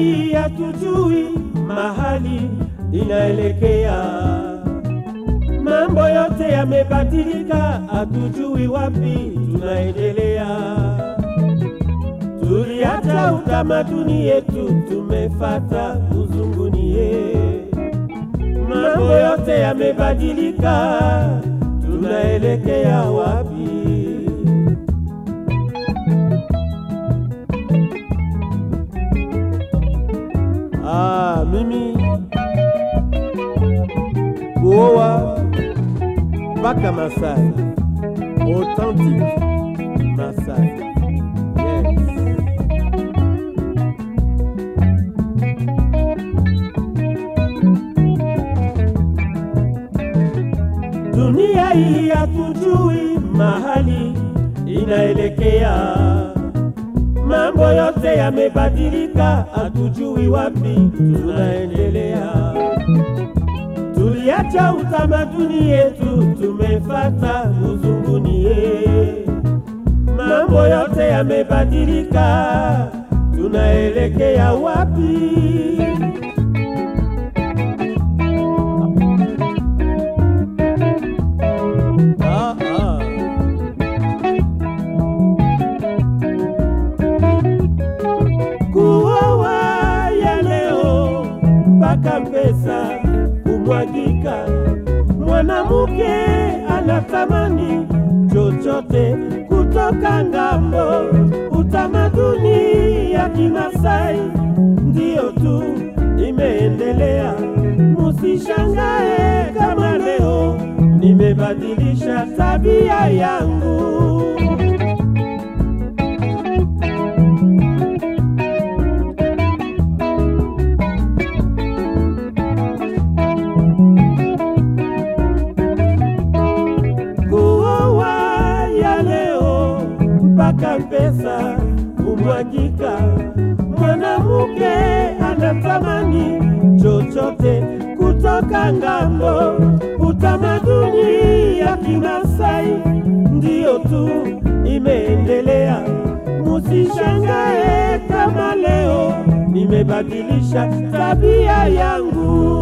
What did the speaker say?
hii hatujui mahali inaelekea. Mambo yote yamebadilika, hatujui wapi tunaendelea. Tuliacha utamaduni yetu, tumefata uzungunie. Mambo yote yamebadilika, tunaelekea wapi? Ah, mimi kuoa mpaka Masai, authentic Masai. Yes. Dunia hii hatujui mahali inaelekea. Mambo yote yamebadilika, hatujui wapi tunaendelea. Tuliacha utamaduni yetu, tumefata uzungunie. Mambo yote yamebadilika, tunaelekea wapi? Ah, ah. kuoa ya leo mpaka pesa kumwagika. Mwanamke anatamani chochote kutoka ngambo. Utamaduni ya Kimasai ndiyo tu imeendelea. Musishangae kama leo nimebadilisha tabia yangu. kuoa ya leo mpaka pesa kumwagika. Mwanamke anatamani chochote kutoka ngambo. Utamaduni ya Kimasai ndiyo tu imeendelea. Musishangae kama leo nimebadilisha tabia yangu.